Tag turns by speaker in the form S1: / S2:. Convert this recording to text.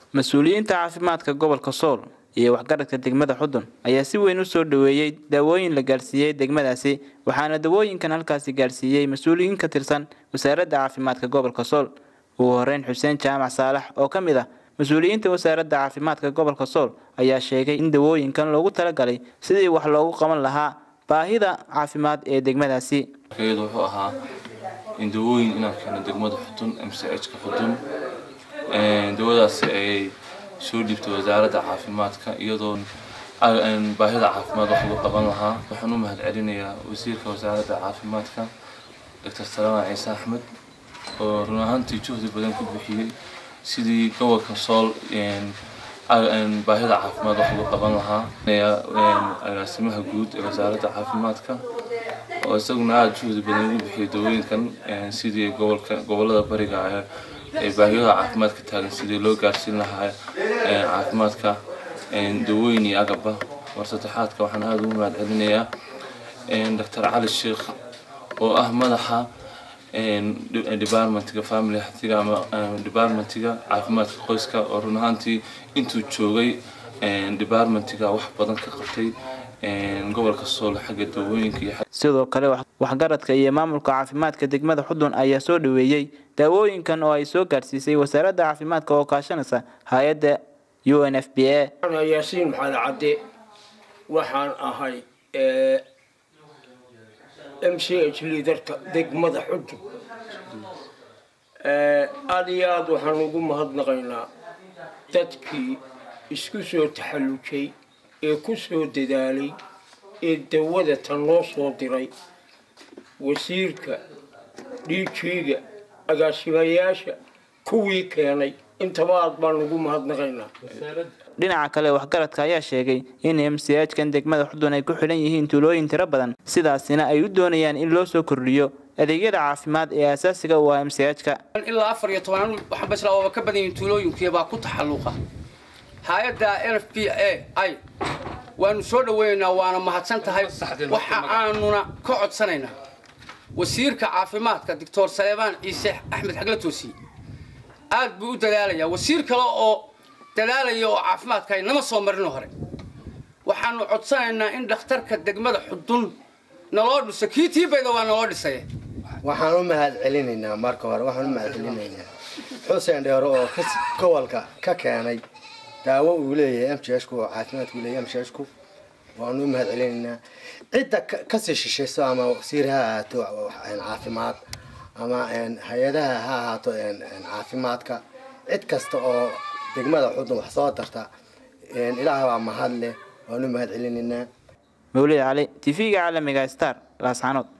S1: mas-uuliyiinta caafimaadka gobolka sool iyo waxgaradka degmada xudun ayaa si weyn u soo dhaweeyey daawooyin la gaarsiiyey degmadaasi waxaana dawooyinkan halkaasi gaarsiiyey mas-uuliyiin ka tirsan wasaaradda caafimaadka gobolka sool ugu horeyn xuseen jaamac saalax oo ka mid ah mas-uuliyiinta wasaaradda caafimaadka gobolka sool ayaa sheegay in dawooyinkan loogu talagalay sidii wax loogu qaban lahaa baahida caafimaad ee degmadaasi
S2: iyadu wuxuu ahaa in dawooyin inaan keeno degmada xudun m c h ka xudun dawadaasi ay soo dhiibtay wasaaradda caafimaadka iyadoo baahida caafimaad wax lagu qaban lahaa waxaan u mahad celinayaa wasiirka wasaaradda caafimaadka doctor salamaan ciise axmed oo run ahaantii juhdi badan ku bixiyey sidii gobolka sool baahida caafimaad wax lagu qaban lahaa agaasimaha guud ee wasaaradda caafimaadka oo isaguna aada juhdi badan ugu bixiyay dawooyinkan sidii gobolka gobolada bariga ee baahiyada caafimaadka taagan sidii loo gaarsiin lahaa caafimaadka dawooyin iyo agabba war saddexaadka waxaan aada ugu mahad celinayaa doctor cali sheekh oo ah madaxa departmentiga family hatiga ama departmentiga caafimaadka qoyska oo run ahaantii intuu joogay departmentiga wax badan ka qabtay gobolka sool xagga dawooyinka iyo
S1: sidoo kale waxgaradka iyo maamulka caafimaadka degmada xudun ayaa soo dhaweeyey daawooyinkan oo ay soo gaarsiisay wasaaradda caafimaadka oo kaashanaysa hay-adda u n f b a
S3: yaasiin maxamed cadde waxaan ahay m c h liidarka degmada xudun aada iyo aada waxaan ugu mahadnaqaynaa dadkii isku soo taxallujay ee ku soo dadaalay ee dawada tan loo soo diray wasiirka dhiijiiga agaasimayaasha kuwii keenay intaba aad baan ugu mahadnaqaynaa
S1: dhinaca kale waxgaradka ayaa sheegay in m c h kan degmada xudun ay ku xidhan yihiin tuulooyin tiro badan sidaasina ay u doonayaan in loo soo kordhiyo adeegyada caafimaad ee asaasiga u ah m c h ka
S4: ilaa afar iyo toban waxaan basla ooba ka badan yihiin tuulooyinkiya baa ku taxalluqa hay-adda n f b a i waanu soo dhaweynaynaa waana mahadsan tahay waxa aanuna ka codsanaynaa wasiirka caafimaadka doctor saleebaan ciise axmed xagla toosiye aad buu u dadaalayaa wasiir kale oo dadaalaya oo caafimaadka ay nama soo marino hore waxaanu codsanaynaa in dhakhtarka degmada xudun naloo dhiso kii tiibayda waa naloo dhisay
S5: waxaan u mahad celinaynaa marka hore waxaan u mahad celinaynaa xuseen dheere oo gobolka ka keenay daawo uu leeyahay m j h ku oo caafimaadku leeyahay m j h ku waanu u mahad celinaynaa cidda kasii shishayso ama wasiir ha ahaato caafimaad ama hay-adaha ha ahaato caafimaadka cid kasta oo degmada xudun wax soo darta ilaah baa mahad leh waanu u mahad celinaynaa
S1: mawlid cali t v-ga caalamiga star laascanood